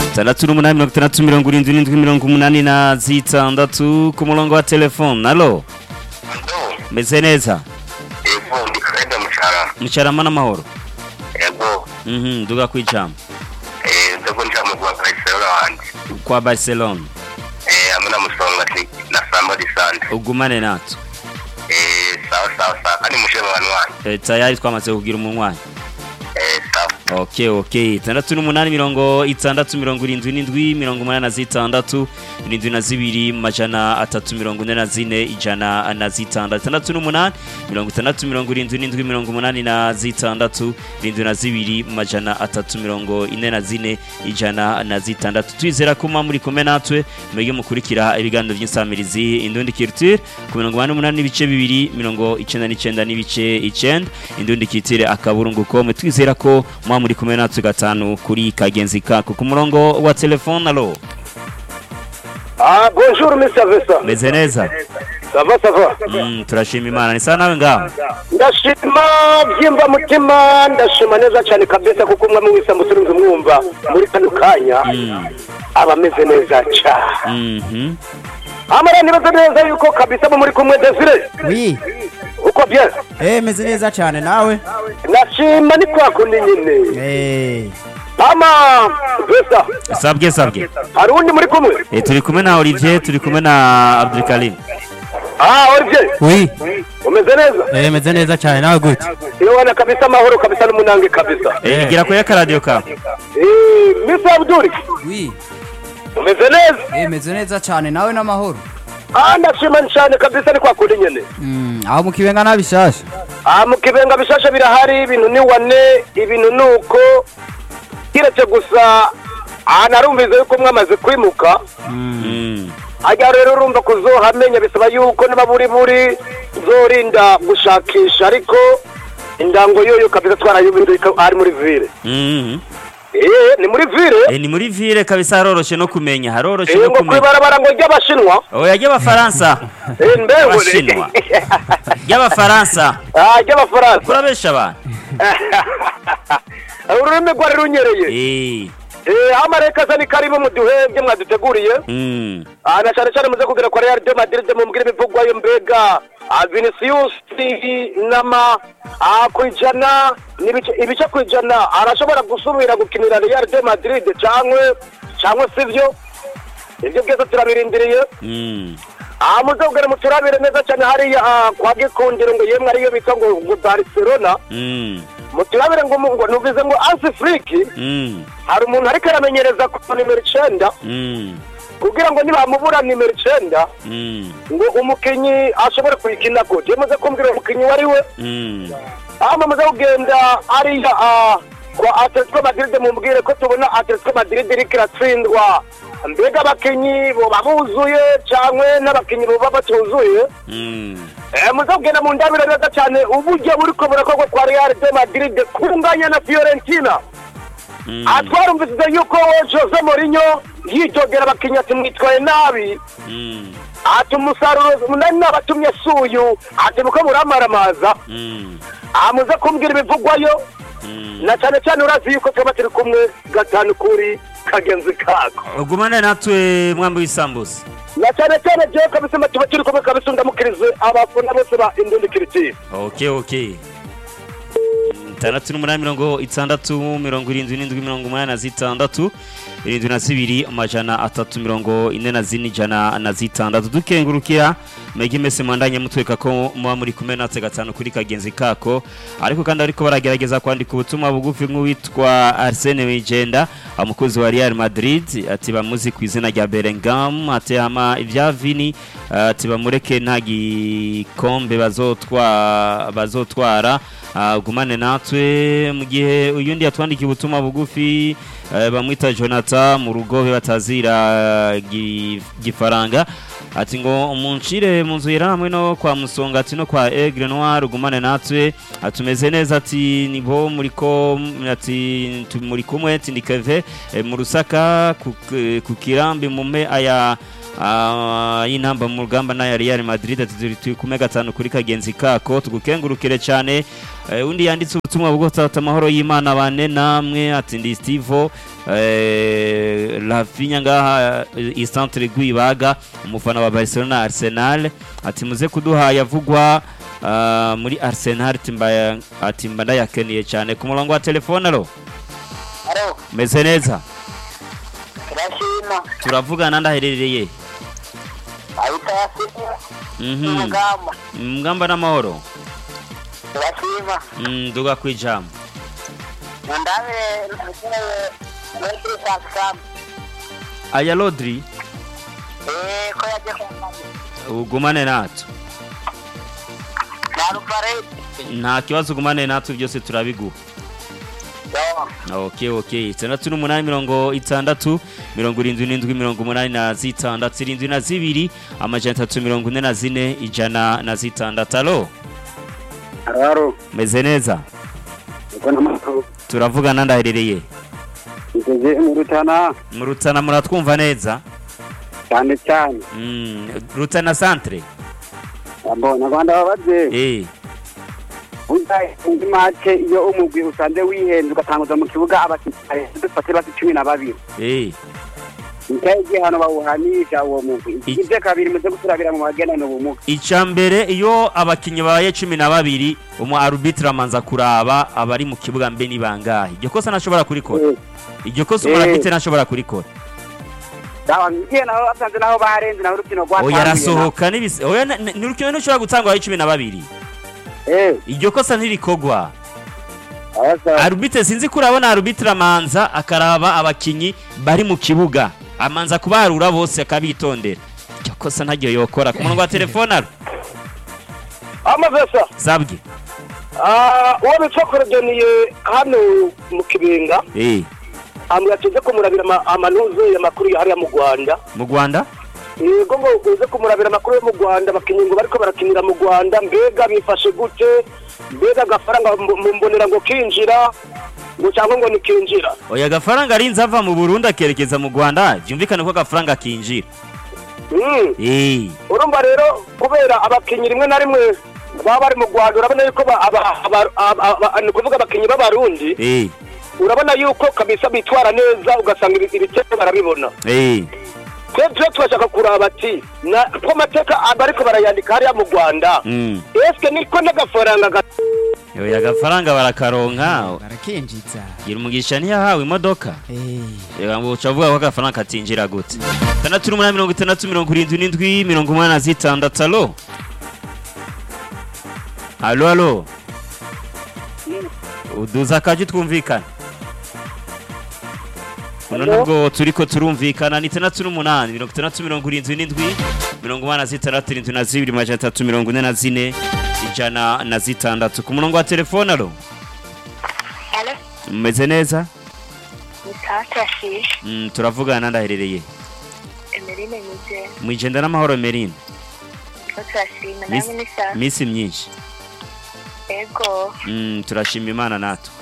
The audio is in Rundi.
itandatu n'umunani mirongo itandatu mirongo irindwi n'indwi mirongo umunani na zitandatu ku murongo wa telefone alo Ndo, meze neza yego ndi Kaenda Muchara. mucarama n'amahoro Yego, mhm duga kwijambo eh ndiko njama kwa Barcelona wanje. kwa barcelona Eh amena musonga ti na somebody sand. ugumane natwe Eh sawa sawa sawa. Ani mushema wanwani. Eh, tayari twamaze kugira umunywanyi Eh sawa. ok ok itandatu n'umunani mirongo itandatu mirongo irindwi n'indwi mirongo umunani na zitandatu irindwi na zibiri majana atatu mirongo ine na zine ijana na zitandatu itandatu n'umunani mirongo itandatu mirongo irindwi n'indwi mirongo umunani na zitandatu irindwi na zibiri majana atatu mirongo ine na zine ijana na zitandatu twizera ko muba muri kumwe natwe mwege mukurikira ibiganiro by'insamirizi indundi culture ku mirongo umunani n'umunani n'ibice bibiri mirongo icenda n'icenda n'ibice icenda indundi kitire akaburungu kome twizera ko muba muri kumwe natwe gatanu kuri kagenzi kako ku murongo wa telefone alo Ah, bonjour, Mr. Vessa. meze neza Ça va, ça va. mm, turashima imana ni sawa nawe ngaho Ndashima byimba mutima, ndashima neza cyane kabisa kuko umwe mu wisa muturunze mwumva muri kano kanya Mm, aba ameze neza cyane. mhm. Amara nibaza neza yuko kabisa bo muri kumwe Desire. Oui, Uko bien. eh meze neza cyane nawe. Ndashima ni kwa kundi nyine. Eh, Ama Vessa, sabwe sabwe hari undi muri kumwe? Eh, turi kumwe na olivier turi kumwe na abdulkarim Ah, Olivier, oui, umeze neza? eh meze neza cyane nawe gute? Iyo wana kabisa amahoro kabisa n'umunange kabisa. Eh, gira kuri akaradiyo kawe Eh, Mr. Abdul, Oui, umeze neza? eh meze neza cyane nawe n'amahoro. Ah, ndashima cyane kabisa ni kwa kundi nyine. Mm, aho mu kibenga nabishasha. Ah, mu kibenga bishasha birahari ibintu ni wane ibintu ni uko kiretse gusa aha narumvize yuko mwamaze kwimuka Mm. ajya rero urumva kuzohamenya bisaba yuko niba buri buri zorinda gushakisha ariko indango yoyo kabisa twarayibindi ari muri vile Mhm. eh ni muri vile Eh, ni muri ville kabisa haroroshe no kumenya haroroshe eh no ngo kumenya kwibarabara ngo ry'abashinwa oya ry'abafaransa eh mbewe Abashinwa. ry'abafaransa ah ry'abafaransa kurabesha abantu ururimi rwari runyereye Eh, eh amareka ni karibu muduhebye mwaduteguriye mm. Ah, na cyane cyane muze kubwira ko Real de Madrid mumbwire ibivugwayo mbega ah, Vinicius n'ama ah, kwijana n'ibice ibice kwijana arashobora gusubira gukinira Real de Madrid cyangwa cyangwa sivyo ibyo byose turabirindiriye Mm. ah muze kubwira muturabire neza cyane hariya ah, kwa gikundiro ngo yemwe ariyo bita ngo ngo Barcelona Mm. muturabire ngo mu- ngo nubize ngo Hansi Flick Mm. hari umuntu ariko aramenyereza ku nimero icenda Mm. kugira ngo nibamubura nimero icenda Mm. ngo umukinnyi ashobore kuyikina gute muze kumbwira umukinnyi uwo ari we Mm. hama muze kugenda ariya ah, kwa atletico madrid mumbwire ko tubona atletico madrid iriko iratsindwa mbega abakinnyi boba buzuye cyangwa n'abakinnyi boba batuzuye Mm. Eh, muze kugenda mu ndabire neza cyane uburyo buriko burakorwa kwa real de madrid kunganya na fiorentina Mm. aha twarumvise yuko jose mourinho yitogera abakinnyi ati mwitwaye nabi Mm. ati umusaruro nari nabatumye suyu ati muko muramaramaza Mm. aha muze kumbwira ibivugwayo Mm. na cyane cyane urazi yuko twaba turi kumwe gatanu kuri kagenzi kako ugumane natwe mwambi w'isambusa na cyane cyane jewe kabisa tuba turi kumwe kabisa ndamukirize abafana bose ba indundi kiritiri ok ok itandatu n'umunani mirongo itandatu mirongo irindwi n'indwi mirongo umunani na zitandatu irindwi na zibiri amajana atatu mirongo ine na zine ijana na zitandatu dukengurukira mwege mese mwandanye mutweka ko muba muri kumwe natwe gatanu kuri kagenzi kako ariko kandi ariko baragerageza kwandika ubutumwa bugufi nk'uwitwa arsene wigenda umukozi wa real madrid ati bamuzi ku izina rya belengam ati hama ibya vini ati bamureke nta gikombe bazotwa bazotwara Ah, gumane natwe mu gihe uyundi yatwandikiye ubutumwa bugufi eh, bamwita jonathan mu rugobe batazira gi- gifaranga ati ngo munshire mu nzu yera hamwe no kwa musonga ati no kwa aigle noir gumane natwe atumeze neza ati nibo muriko ati tu- muri kumwe ati ndi keve eh, mu rusaka ku, ku kirambi mume aya ah, y'intamba mu rugamba na Real Madrid ati turi turi kumwe gatanu kuri kagenzi kako tugukengurukire cyane Eh, undi yanditse ubutumwa bwo tata amahoro y'Imana bane namwe ati ndi Stivo eh, Rafinha ngaha eh, i centre Guibaga umufana wa Barcelona Arsenal ati muze kuduha yavugwa ah, muri Arsenal timbaya ati mba ndayakeniye cyane ku murongo wa telefone alo alo meze neza turashima turavugana ndaherereye ahita yasinya Mhm. umugamba mgamba n'amahoro turashima Mm, duga kwijambo mundabire nakeneye metri sakisamu aya Rodri eh ko yaje kwambara ugumane natwe na ruparete nta kibazo ugumane natwe byose turabiguha yo ok ok itandatu n'umunani mirongo itandatu mirongo irindwi n'indwi mirongo umunani na zitandatu irindwi na zibiri amajana atatu mirongo ine na zine ijana na zitandatu alo haro meze neza uko n'amakuru turavugana ndaherereye ngeze mu rutana mu rutana muratwumva neza cyane cyane Mm, rutana centre mbona rwanda babaze eh uzaye indi make iyo umugwi usanze wihenze ugatanguza mu kibuga abakinnyi dufate basi cumi na babiri eh nicyaye igihano bawuhanisha uwo mugwi Iki- ibyo kabiri muze guturabira mu bagenana ubumuga icya mbere iyo abakinnyi babaye cumi na babiri umu arubitire amanza kuraba abari mu kibuga mbe ni bangahe iryo kosa ntashobora kurikora iryo kosa umu Eh. arubitire ntashobora kurikora igihe naho basanze naho barenze naho urukino oya rwatanguye arasohoka n'ibisi oya na- na- ni urukino ntushobora gutangwa ari cumi na babiri eh iryo kosa ntirikogwa abasa arubitire sinzi ko urabona arubitire amanza akaraba abakinnyi bari mu kibuga amanza kubarura bose akabitondera iryo kosa ntaryo yokora ku murongo wa telefone aro amavesa zabwe uwo bitwa korodoniye hano mu kibenga eh ambwira ati uze kumurabira ama- amanuze amakuru hariya mu rwanda mu rwanda yego ngo uze kumurabira amakuru yo mu rwanda abakinnyi ngo bariko barakinira mu rwanda mbega bifashe gute mbega agafaranga mb- mu mbonera ngo kinjira ngo cyangwa ngo nikinjira oya agafaranga arinze ava mu burundi akerekeza mu rwanda byumvikane ko agafaranga kinjira Mm. eh urumva rero kubera abakinnyi rimwe na rimwe baba bari mu rwanda urabona yuko ba- aba- aba- aba- aba- ni ukuvuga abakinnyi b'abarundi eh urabona yuko kabisa bitwara neza ugasanga ibi- ibitego barabibona eh twebwe turashaka kuraba ati na ko amateka bariko barayandika hariya mu rwanda mm eske niko n'agafaranga ga- oya agafaranga barakaronka barakinjiza gira umugisha ntiyahawe imodoka Eh, reba ngo uca avuga ko agafaranga katinjira gute itandatu n'umunani mirongo itandatu mirongo irindwi n'indwi mirongo umunani na zitandatu alo alo alo uduza akaje twumvikana uno nubwo turiko turumvikana ni itandatu n'umunani mirongo itandatu mirongo irindwi n'indwi mirongo umunani na zitandatu irindwi na zibiri majana atatu mirongo ine na zine ijana na zitandatu ku murongo wa telefone alo Alo, mumeze neza ni sawa turashimye. Mm, turavugana ndaherereye Emeline Mije, mwijenda n'amahoro merine ko turashimye Miss- namwe ni sawa. misi myinshi Ego, Mm, turashima imana natwe